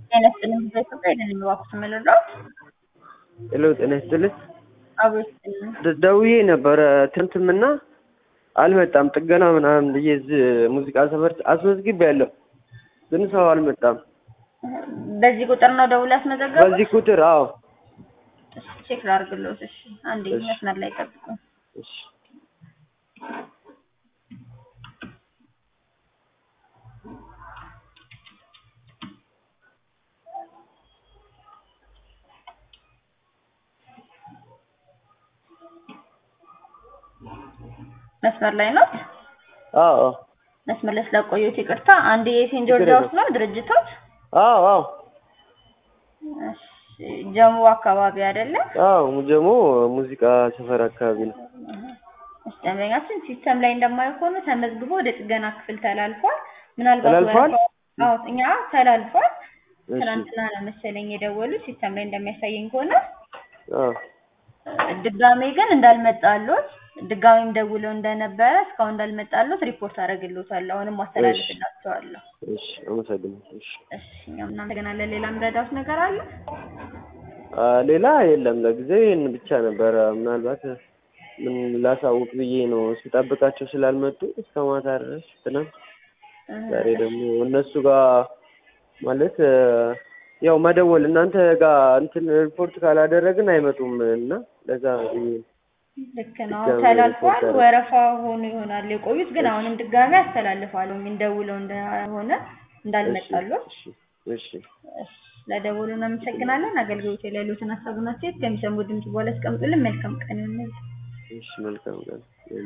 ጤና ይስጥልኝ በኢትዮጵያ የደን እባክዎት መረዳት ሄሎ ጤና ይስጥልኝ። አብሮ ይስጥልኝ። ደ- ደውዬ ነበረ ትንትምና አልመጣም። ጥገና ምናምን ብዬ እዚህ ሙዚቃ ሰፈር አስመዝግቤያለሁ፣ ግን ሰው አልመጣም። በዚህ ቁጥር ነው ደውል ያስመዘገቡት? በዚህ ቁጥር አዎ። እሺ፣ ቼክ ላድርግልዎት። እሺ፣ አንዴ እሺ። መስመር ላይ ጠብቁ። እሺ መስመር ላይ ነው። አዎ አዎ መስመር ላይ ስለቆዩት ይቅርታ። አንድ የሴንት ጆርጅ ችግር ሃውስ ነው ድርጅቶች? አዎ አዎ እሺ፣ ጀሙ አካባቢ አይደለም? አዎ ሙጀሞ ሙዚቃ ሰፈር አካባቢ ነው። እሺ፣ ደንበኛችን ሲስተም ላይ እንደማየው ከሆነ ተመዝግቦ ወደ ጥገና ክፍል ተላልፏል። ምናልባት ተላልፏል? ወረፋው- አዎ እኛ ተላልፏል። እሺ ትናንትና ነው መሰለኝ የደወሉት ሲስተም ላይ እንደሚያሳየኝ ከሆነ አዎ ድጋሜ ግን እንዳልመጣሉት ድጋሜም ደውለው እንደነበረ እስካሁን እንዳልመጣሉት ሪፖርት አደርግልዎታለሁ። አሁንም ማስተላለፍላቸዋለሁ። እሺ አመሰግናለሁ። እሺ እሺ እኛም እናመሰግናለን። ሌላ ምረዳውት ነገር አለ? አ፣ ሌላ የለም። ለጊዜው ይህን ብቻ ነበረ። ምናልባት ምን ላሳውቅ ብዬ ነው ስጠብቃቸው ስላልመጡ እስከ ማታ ድረስ ትናንት ዛሬ ደግሞ እነሱ ጋር ማለት እ፣ ያው መደወል እናንተ ጋር እንትን ሪፖርት ካላደረግን አይመጡም እና ለዛ ብዬ ነው። ልክ ነው። ድጋሜ ተላልፏል። ሪፖርት ወረፋ ሆኖ ይሆናል የቆዩት፣ ግን አሁንም ድጋሜ ያስተላልፋሉ። እንደውለው እንደሆነ እንዳልመጣሉት። እሺ እሺ እሺ፣ ለደወሉ እናመሰግናለን። አገልግሎት ላይ ያሉትን ሀሳብና አስተያየት ከሚሰሙ ድምጽ በኋላ ያስቀምጡልን። መልካም ቀን ይሁንልን። እሺ መልካም ቀን